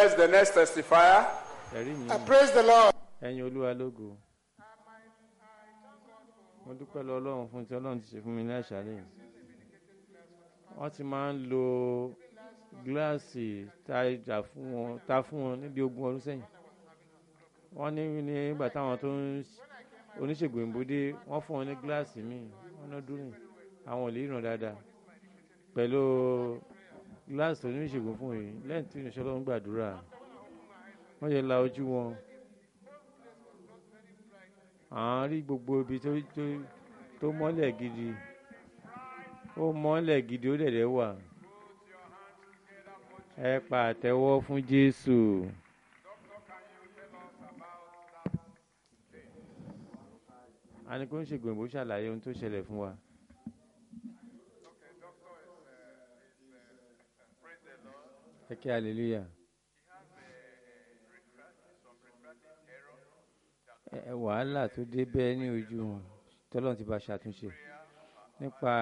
bless the next testifier. ẹ̀rí mi I praise the Lord. ẹ̀yin olúwa lógo mo dúpẹ́ lọ ọlọ́run fún ti ọlọ́run ti ṣe fún mi ní àṣálẹ̀ yìí wọ́n ti máa ń lo gíláàsì tá a jà fún wọn tá a fún wọn níbi ogún ọdún sẹ́yìn wọ́n ní nígbà táwọn tó ń ṣ- oníṣègùn ìbòdé wọ́n fún wọn ní gíláàsì míì wọ́n náà dúró yìí àwọn ò lè ríran dáadáa pẹ̀lú gíláàsì oníṣègùn fún yìí lẹ́yìn tí ìrìnsẹ́ ọlọ́run gbàdúrà wọ́n yẹ la ojú wọn à ń rí gbogbo ibi tó tó tó mọ́lẹ̀ gidi ó mọ́lẹ̀ gidi ó dẹ̀dẹ̀ wà ẹ pàtẹ́wọ́ fún Jésù. a ní kó ń ṣègùn ìbò ṣàlàyé ohun tó ṣẹlẹ̀ fún wa. ẹ kí hallelujah. ẹ wàhálà tó dé bẹ́ẹ̀ ní ojú wọn tọ́lọ́run ti bá ṣàtúnṣe nípa